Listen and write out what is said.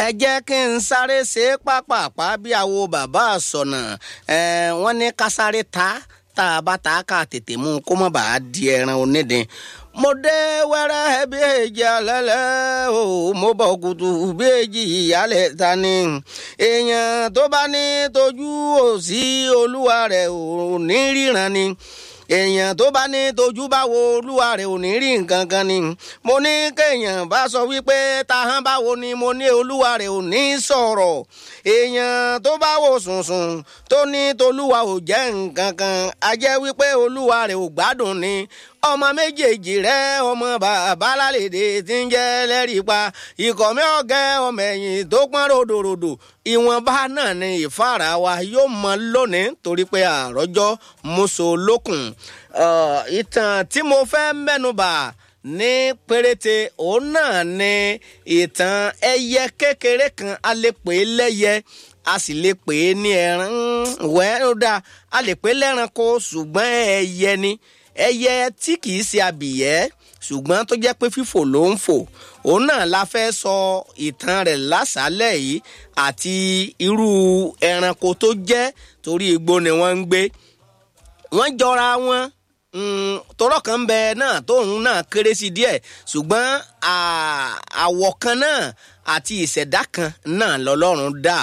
ẹ jẹ́ kí n sáré ṣe é pápápá bí àwo bàbá àsọ̀nà wọ́n ní ká sáré ta tá a bá ta ká tètè mú kó má bàa di ẹran onídìí mo dé wẹ́rẹ́ bí èjì alẹ́lẹ́ o mo bọ̀ kùtù bí èjì ìyálẹ̀ ta ni èèyàn tó bá ní tójú òsì olúwa rẹ̀ ò ní ríran ni èèyàn tó bá ní tójú bá wo olúwa rẹ̀ ò ní rí nǹkan kan ni mo ní kéèyàn bá sọ wípé tahán báwo ni mo ní olúwa rẹ̀ ò ní sọ̀rọ̀ èèyàn tó bá wò sùnsùn tó ní tolúwa ò jẹ́ nǹkan kan a jẹ́ wípé olúwa rẹ̀ ò gbádùn ni ọmọ méjèèjì rẹ ọmọ bàbá lálẹ́dẹ tí ń jẹ́ lẹ́rìí pa ikọ̀ mi ọ̀gẹ́ ọmọ ẹ̀yìn tó pọ́n ròdòròdò ìwọ̀nba náà ni ìfáàrà wa yóò mọ lónìí torí pé àròjọ mọ́sọ̀ lókun ìtàn tí mo fẹ́ mẹ́nubà ní péréte òun náà ni ìtàn ẹyẹ kékeré kan a lè pè é lẹ́yẹ a sì lè pè é ní ẹran wẹ́ẹ́ ó dáa a lè pè é lẹ́ranko ṣùgbọ́n ẹyẹ ni ẹyẹ tí kìí ṣe abìyẹ́ ṣùgbọ́n tó jẹ́ pé fífò ló ń fò òun náà la fẹ́ sọ ìtàn rẹ̀ lásàálẹ̀ yìí àti irú ẹranko tó jẹ́ torí igbó ni wọ́n ń gbé wọ́n jọra wọn tọrọ kan bẹ náà tóun náà kéré sí díẹ̀ ṣùgbọ́n àwọ̀ kan náà àti ìṣẹ̀dá kan náà lọ́lọ́run dá